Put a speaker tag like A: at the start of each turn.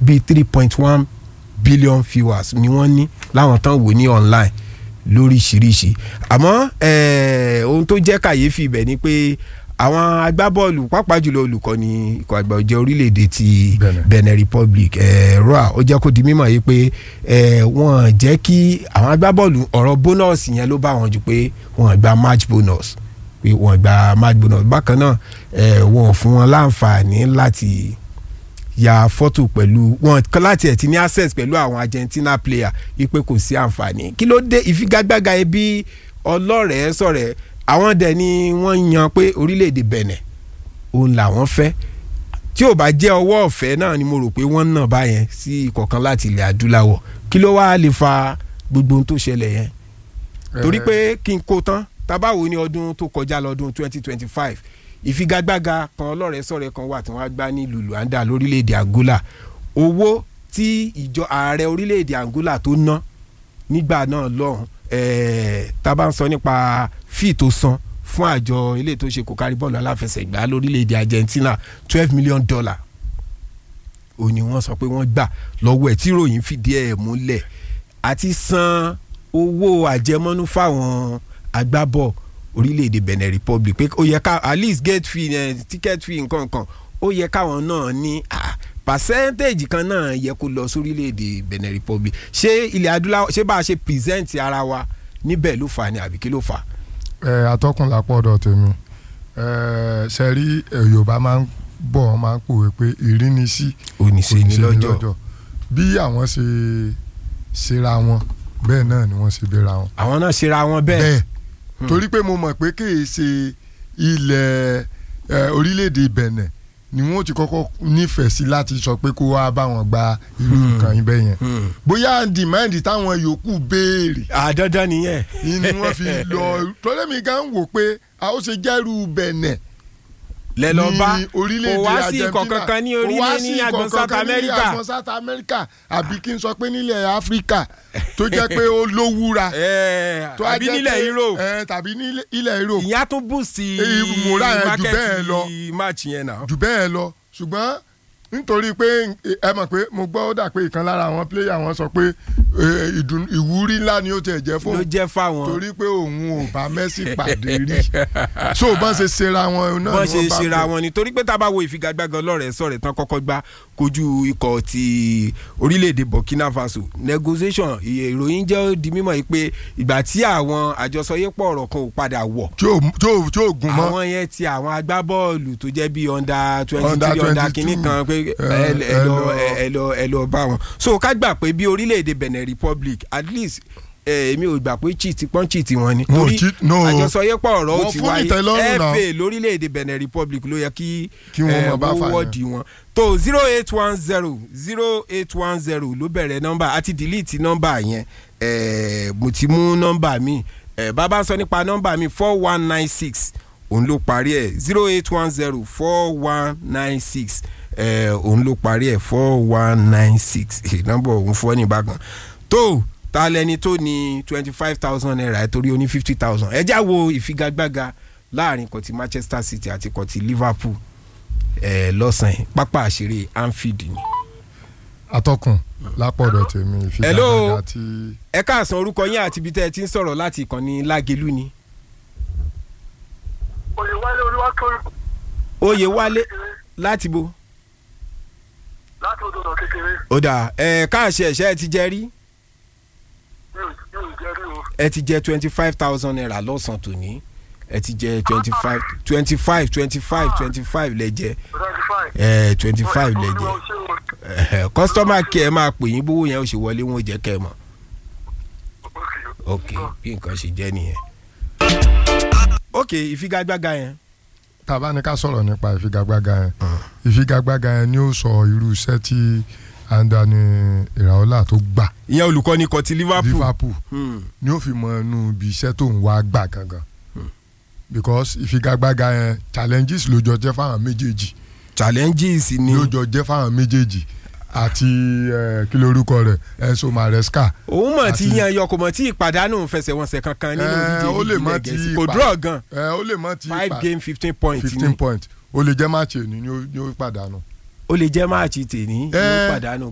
A: bíi three point one billion viewers ni wọ́n ní láwọn tán wò ní online lóríṣiríṣi àmọ́ eh, ohun tó jẹ́ kàyéfì ibẹ̀ ni pé àwọn agbábọ́ọ̀lù pàápàá jùlọ olùkọ́ni ikọ̀ àgbà ọ̀jẹ̀ orílẹ̀-èdè ti
B: Benin.
A: Benin Republic eh, roa ó jẹ́ kó di mímọ̀ yìí pé eh, wọ́n jẹ́ kí àwọn agbábọ́ọ̀lù ọ̀rọ̀ bónọ́ọ̀sì yẹn ló bá wọn jù pé wọ́n gba match bonus pé wọ́n gba match bonus bákan náà eh, wọ́n ò fún wọn láǹfààní láti ya fọ́tò pẹ̀lú wọn kọ́ láti ẹ̀ ti ní access pẹ̀lú àwọn Argentina player ipe kò sí àǹfààní kí ló dé ìfigagbága ẹbí ọlọ́rẹ̀ẹ́ sọ̀rẹ́ àwọn dẹ̀ ni wọ́n yan pé orílẹ̀-èdè Benin òun làwọn fẹ́ tí ò bá jẹ́ ọwọ́ ọ̀fẹ́ náà ni mo rò pé wọ́n ń nà báyẹn sí ìkọ̀kan láti ilẹ̀ adúláwọ̀ kí ló wá lè fa gbogbo ohun tó ṣẹlẹ̀ yẹn torí pé kí n kó tán tabawo ní ọdún tó kọjá lọ́dún 2025 ìfigagbága kan ọlọ́rẹ̀ẹ́sọ̀rẹ́ kan wà tí wọ́n á gbá ní Luanda lórílẹ̀‐èdè Angola owó tí ìjọ ààrẹ orílẹ̀‐èdè Angola tó ná nígbà náà lọ́hùn ẹ̀ẹ́ tá a bá ń sọ nípa fíì tó san fún àjọ ilé tó ṣe kò kárí bọ́ọ̀lù aláfẹsẹ̀gbá lórílẹ̀‐èdè Argentina twelve million dollar ó ní wọ́n sọ pé wọ́n gbà lọ́wọ́ ẹ̀ tí ròyìn fìdí ẹ̀ múlẹ̀ àti san owó àjẹmọ́nú fáwọn agbábọ̀ orílẹ̀-èdè Benin Republic pé ó yẹ ká at least gate fee eh, ticket fee nǹkan kan ó yẹ káwọn náà ní ah, percentage kan náà yẹ kó lọ sórílẹ̀-èdè Benin Republic ṣé ilẹ̀ adúláwọ̀ ṣé bá a ṣe present ara wa níbẹ̀ ló fà á ní àbí kí ló fà á.
B: ẹ atọ́kùn lápọ̀ ọ̀dọ̀ tèmi ẹ ṣe rí ẹ, Yorùbá máa ń bọ̀ wọ́n máa ń pòwe pé ìrínisí
A: oníṣe ni lọ́jọ́
B: bí àwọn ṣe ṣera wọn bẹ́ẹ̀ náà ni wọ́n ṣe bẹ́ra wọn.
A: àwọn náà ṣera wọn bẹ́ẹ̀
B: bẹ́ẹ̀ torí pé mo mọ̀ pé kì í ṣe ilẹ̀ ẹ, orílẹ̀-èdè Benin ni wọ́n ti kọ́kọ́ nífẹ̀ẹ́ sí láti sọ pé kó wá bá wọn gba irú
A: Hmm.
B: nǹkan yín bẹ́ẹ̀ yẹn
A: Hmm.
B: bóyá dìmáàndì táwọn yòókù béèrè
A: àdandan nìyẹn.
B: ni wọ́n fi lọ tọ́lẹ́mì gan wò pé a ó ṣe jẹ́rú Benin
A: lẹ lọ bá
B: ní orílẹ̀-èdè
A: kò wá sí
B: Argentina.
A: ikọ̀ kankan ní
B: Kò wá
A: orílẹ̀
B: sí
A: ní
B: ikọ̀
A: agbọn South
B: kankan ní
A: America.
B: agbọn South America àbí kí n sọ pé nílẹ̀ Áfíríkà tó jẹ́ pé ó lówúra
A: Ẹ,
B: tó á
A: àbí
B: jẹ́
A: nílẹ̀
B: pé-
A: Europe
B: ẹ, tàbí nílẹ̀- ilẹ̀ Europe
A: ìyá tún bù sí
B: Èyí, múra yẹn jù bẹ́ẹ̀ lọ.
A: match yẹn náà.
B: jù bẹ́ẹ̀ lọ ṣùgbọ́n nítorí pé ẹ mọ̀ pé mo gbọ́ ó dà pé ìkan lára àwọn pléyà wọn sọ pé ẹ, ìdùn- ìwúrí ńlá ni ó tẹ̀ jẹ́
A: ló
B: fóun
A: jẹ́ fáwọn
B: torí pé òun ò bá Messi pàdé rí so bọ́n ṣe ṣera wọn náà
A: bọ́n
B: ni
A: ṣe
B: wọ́n bá
A: ṣera
B: bẹ̀.
A: wọn ni torí pé tá a bá wo ìfigagbága ọlọ́rẹ̀ sọ̀rẹ̀ tán kọ́kọ́ gbá kojú ikọ̀ ti orílẹ̀-èdè Burkina Faso negotiation ìyè ìròyìn jẹ́ ó di mímọ̀ yìí pé ìgbà tí àwọn àjọsọyépọ̀ ọ̀rọ̀ kan ò padà wọ̀
B: tí ò tí ò tí ò gùn mọ́
A: àwọn yẹn ti àwọn agbábọ́ọ̀lù tó jẹ́ bíi under twenty
B: Under
A: three under
B: 22,
A: kìíní kan pé ẹ
B: ẹ,
A: ẹ
B: ẹ
A: lọ
B: lọ.
A: ẹ lọ ẹ lọ bá wọn. so ká gbà pé bí orílẹ̀-èdè Benin Republic at least ẹ, èmi ò gbà pé cheat pọ́n cheat wọn ni.
B: Wọn ò
A: torí
B: cheat, no.
A: àjọsọyépọ̀ ọ̀rọ̀ ó
B: Wọ́n
A: ti
B: fún
A: wáyé
B: ìtẹ́lọ́rùn náà.
A: FA lórílẹ̀-èdè Benin Republic ló yẹ kí
B: Kí wọ́n
A: ẹ,
B: máa bá
A: wọ́n
B: fà yẹn.
A: wọ́ọ̀dì wọn. tó zero eight one zero zero eight one zero ló bẹ̀rẹ̀ nọ́mbà àti delete nọ́mbà yẹn ẹ, mo ti mú nọ́mbà mi ẹ, bàbá ń sọ nípa nọ́mbà mi four one nine six òun ló parí ẹ̀ zero eight one zero four one nine six òun ló parí ẹ̀ four one nine six nọ́mbà òun fọ́ ní ìbákan tó ta lẹni tó ní twenty five thousand naira ẹ̀ torí ó ní fifty thousand ẹ já wo ìfigagbága láàrin kan ti Manchester City àti kan ti Liverpool ẹ lọ́sàn-án pápá àṣírí Anfield ni.
B: atọ́kùn lápọ̀dọ̀ tèmi
A: Hello.
B: ìfigagbága tí
A: ẹ káàsán orúkọ yín àti ibi tẹ́ ẹ ti ń sọ̀rọ̀ láti ìkànnì Lágelú ni.
C: Oyèwálé Olúwatóyìn
A: Oyè wálé láti bo.
C: láti odò ọ̀nà kékeré
A: ó dà ẹ káàṣẹ ẹ̀ṣẹ́ ẹ ti jẹ rí
C: mi ò mi ò jẹ́ rí o.
A: ẹ ti jẹ twenty five thousand naira lọ́sàn-án tòní ẹ ti jẹ twenty five twenty five twenty five twenty five lẹ jẹ
C: twenty five.
A: ẹ twenty five lẹ jẹ kọ́sítọ́mà kí ẹ máa pè yín bówó yẹn ó ṣe wọlé wọn ò jẹ́ kẹ́ ẹ mọ̀ ok bí nǹkan ṣe jẹ́ nìyẹn. ok ìfigagbága yẹn
B: tàbá ní ká sọ̀rọ̀ nípa ìfigagbága yẹn ìfigagbága yẹn ni ó sọ irú iṣẹ́ tí Andani Iraola tó gbà
A: ìyẹn olùkọ́ni kan ti Liverpool.
B: Liverpool
A: Hmm.
B: ni ó fi mọ inú ibi iṣẹ́ tó ń wá gbà gangan because ìfigagbága yẹn challenges ló jọ jẹ́ fáwọn méjèèjì
A: challenges ni
B: ló jọ jẹ́ fáwọn méjèèjì àti eh, kí lorúkọ rẹ̀ Enzo Maresca
A: òun mọ̀ tí
B: àti-
A: yan yọ kò mọ̀ tí ìpàdánù fẹsẹ̀wọnsẹ̀ kankan nínú
B: Eh,
A: ìdíje
B: ó lè
A: líìgì
B: má
A: ilẹ̀
B: ti
A: Gẹ̀ẹ́sì kò
B: pa-
A: draw gan
B: ẹ ó lè mọ ti
A: five
B: pa-
A: game fifteen points
B: fifteen
A: ni
B: point ó lè jẹ́ máàcì èní ni ó- ni ó pàdánù.
A: ó lè jẹ́ máàcì tèní ló
B: Eh,
A: pàdánù